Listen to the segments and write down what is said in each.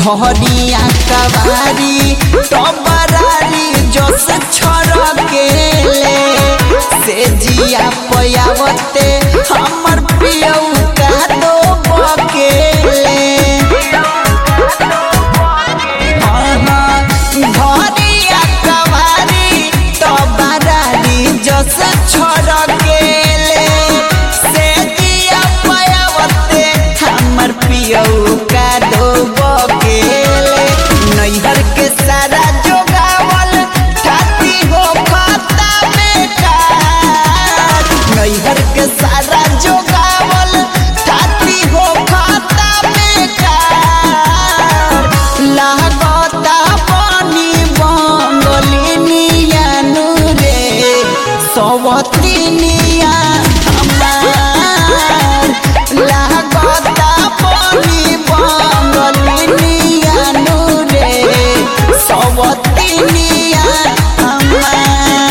धरिया कवारी टबरारी जस छड़केले से जिया पयावते हमर पियऊ का दो बकेले धरिया कवारी टबरारी जस छड़केले से जिया पयावते हमर पियऊ का दो बकेले नैहर के सारा जोगावल ठाती हो खाता में काट नैहर के सारा जोगावल ठाती हो खाता में काट लागता पानी बंगलिनिया रे सवतिनिया हमार लागता पानी बंगलिनिया रे सवतिनिया हमार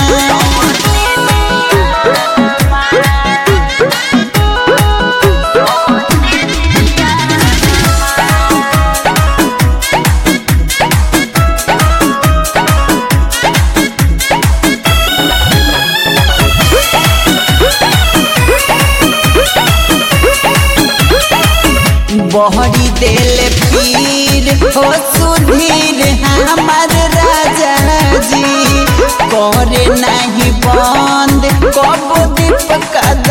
बहरी देले पीर हो सुधीर हमार राजा जी करे नहीं बंद कब दीप का